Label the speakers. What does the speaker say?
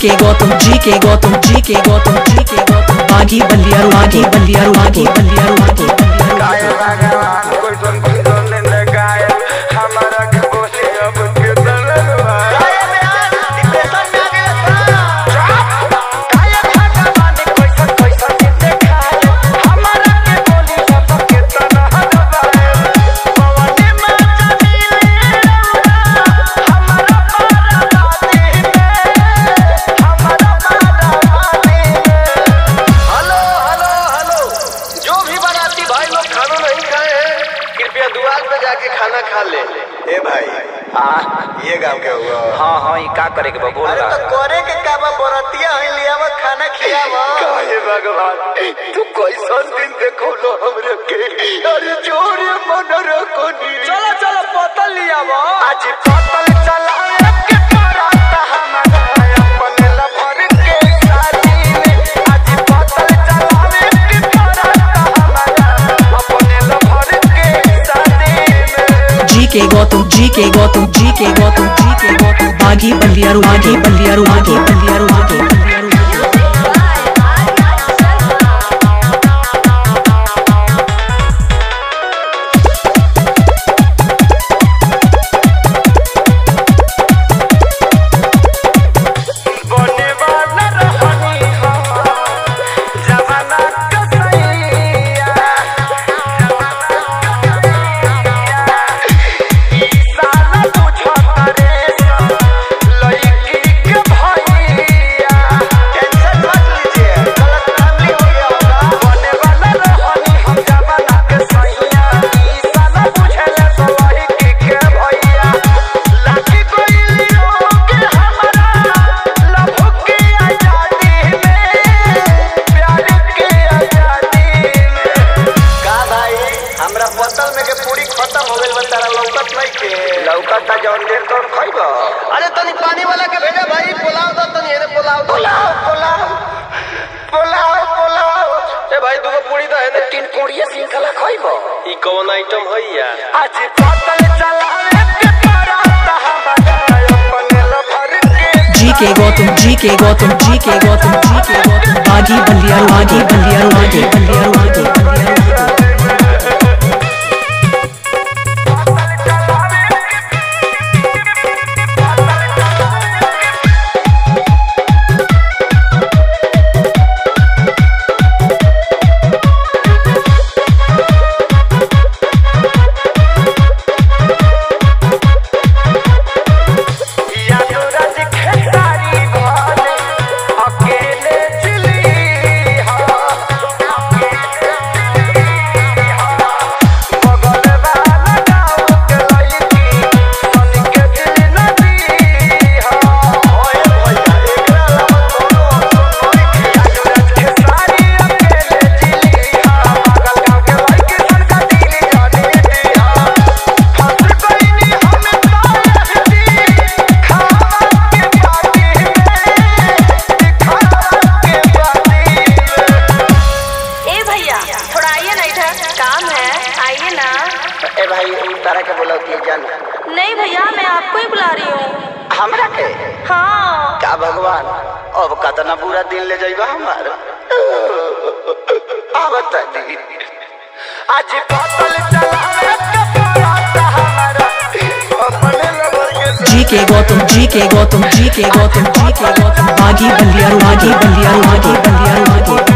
Speaker 1: के गौतम जी के गौतम जी के गौतम जी के गौतम बागी बलियारू बागी बलियारू बागी बलियारू बागी
Speaker 2: गाय भगवान कोई सुन कोई सुन न गाय हमारा के बोले अब के दलवा गाय भगवान कोई सुन कोई सुन कितने खाए हमारा के बोली अब के दलवा पवने में चली हमारा पारावादी में हमारा पारावादी में हेलो हेलो हेलो जो भी बाराती भाई लोग खाना नहीं खाए हैं कृपया दुआर पे जाके खाना खा ले ए भाई हाँ ये गांव के हुआ
Speaker 3: हाँ हाँ ये का करे के बा बोल
Speaker 2: अरे तो करे के का बा बरातिया है लियावा खाना खियावा काहे भगवान तू कैसन दिन देखो लो हमरे के अरे जोरे मन रखो नी चलो चलो पतल लियावा आज पतल चलावे के पराता हमारा अपन लभर के शादी में आज पतल चलावे के पराता हमारा अपन लभर के शादी में
Speaker 1: जी के गौतम जी के गौतम जी के गौतम जी के गौतम बागी बलियारू बागी बलियारू बागी बलियारू बागी बलियारू
Speaker 2: बने वाला रहनी हो जमाना कसैया ई साला बुझ करे लड़की के भैया टेंशन मत लीजिए गलत फैमिली हो गया होगा बने वाला रहनी हम जमाना कसैया ई साला बुझले तो लड़की के भैया लाठी कोई लियो के हमारा लभ के आजादी में प्यार के आजादी में का भाई हमरा बोतल में के पूरी खत्म हो गइल बा तारा लौकत नहीं के लौकत ता जौन देर तोर खइबो अरे तनी पानी वाला के भेजा भाई पुलाव दो तनी एने पुलाव पुलाव पुलाव पुलाव पुलाव ए भाई दूगो पूरी दो एने तीन पूरी सिंखला खइबो
Speaker 4: ई कौन आइटम है या
Speaker 2: आज बोतल चलावे के पराता हमारा अपन लभर के
Speaker 1: जी के गौतम जी के गौतम जी के गौतम जी के गौतम बागी बलियारू बागी बलियारू बागी बलियारू बागी बलियारू
Speaker 2: यादवराज खेसारी घरे अकेले चली हा बगल वाला गाँव के लड़की सन के दिल नदी हा ओए भैया एकरा लम कोनो यादवराज खेसारी अकेले चली हा बगल गाँव के लड़की सन का दिल जाने दी हा फंस गईनी हमें तायहती खावा के पानी में दिखावा के पानी में
Speaker 5: ए भैया थोड़ा आइए ना इधर काम है आइए ना
Speaker 2: ए भाई तारा के बोला कि जान
Speaker 5: नहीं भैया मैं आपको ही बुला रही हूँ
Speaker 2: हमरा के
Speaker 5: हाँ
Speaker 2: का भगवान अब कतना बुरा दिन ले जाइबा हमार आवत दी आज बोतल चलावे के पराता हमारा अपने लबर के
Speaker 1: जी के गौतम जी के गौतम जी के गौतम जी के गौतम बागी बलियारू बागी बलियारू बागी बलियारू बागी